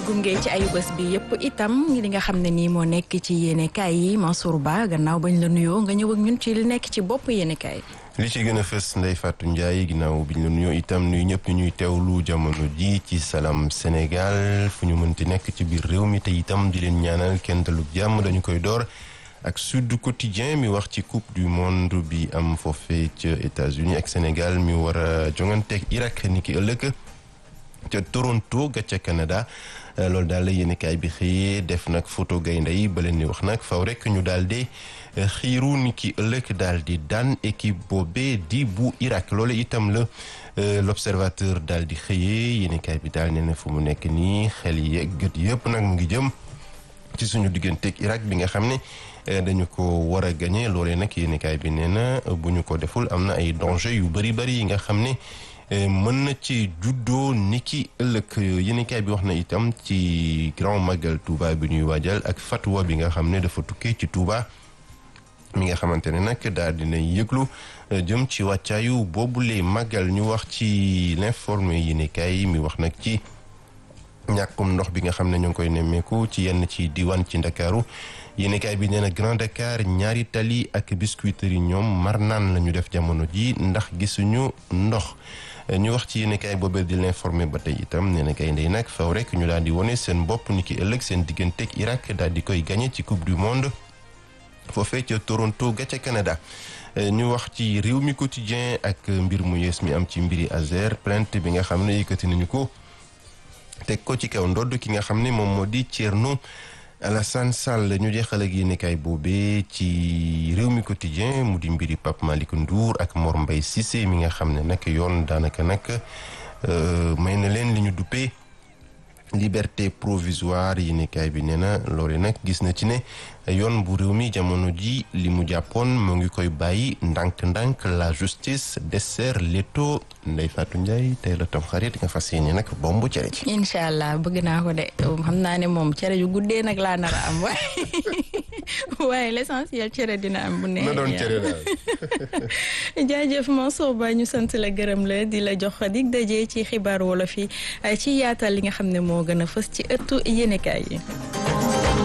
gunge ci ayu bés bi yëpp itam li nga xam ne nii moo nekk ci yéenekaay yi Mansour Ba gannaaw bañ la nuyoo nga ñëw ak ñun ci li nekk ci bopp yéenekaay li ci gën a fës Ndeye Fatou Ndiaye ginnaaw bi ñu la nuyoo itam nuyu ñëpp ñu ñuy teewlu jamono ji ci Salam Sénégal fu ñu mënti nekk ci biir réew mi te itam di leen ñaanal kenn dalug jàmm dañu koy door ak Sud Quotidien mi wax ci coupe du monde bi am foofee ca États-Unis ak Sénégal mi war a jonganteeg Irak ni ki ëllëg ca Toronto ga ca Canada loolu daal la yéenekaay bi xëyee def nag photo gaynde yi ba leen di wax nag faw rek ñu daal di xiiru ni ki ëllëg daal di daan équipe boobee di bu Irak loolu itam la l'observateur daal di xëyee yéenekaay bi daal nee na fu mu nekk nii xel yi gët yëpp nag mu ngi jëm ci suñu digganteeg Irak bi nga xam ne dañu ko war a gagné loolee nag yéenekaay bi nee na bu ñu ko deful am na ay danger yu bari bari yi nga xam ne mën na ci juddoo niki ëllëg yéenekaay bi wax na itam ci grand magal Touba bi ñuy waajal ak fatwa bi nga xam ne dafa tukkee ci Touba mi nga xamante ne nag daal dina yëglu jëm ci wàccaayu boobule magal ñu wax ci l'informé yéenekaay mi wax nag ci ñàkkum ndox bi nga xam ne ñu ngi koy nemmeeku ci yenn ci diwaan ci Ndakaaru yéenekaay bi nee na Grand Dakar ñaari tali ak biscuiterie ñoom mar naan la ñu def jamono ji ndax gisuñu ndox ñu wax ci yéenekaay boobee di l'informé ba tey itam nee na gaynde yi nag faw rek ñu daal di wone seen bopp ni ki ëllëg seen digganteeg Irak daal di koy gagné ci coupe du monde foofee ca Toronto ga ca Canada ñu wax ci réew mi quotidien ak mbir mu yees mi am ci mbiri Azer plainte bi nga xam ne yëkkati nañu ko teg ko ci kaw ndodd ki nga xam ne moom moo di Thierno Alassane Sall ñu jeexal ak yéenekaay boobee ci réew mi quotidien mu di mbiri Pape Malick Ndour ak Mor Mbaye Cissé mi nga xam ne nag yoon daanaka nag may na leen li ñu duppee liberté provisoire yéenekaay bi nee na loole nag gis na ci ne yoon bu réew mi jamono ji li mu jàppoon mu ngi koy bàyyi ndànk-ndànk la justice dessert l'étau Ndeye Fatou Ndiaye tey la tam xarit nga fas yéene nag bombu cere ci incha allah bëgg naa ko de xam naa ne moom cere yu guddee nag laa nar a am waaye waaye l'essentiel cere dina am bu neex na doon cere daal jaajëf Mansour Ba ñu sant la gërëm la di la jox dig daje ci xibaar wolof yi ci yaatal li nga xam ne moo gën a fës ci ëttu yéenekaay yi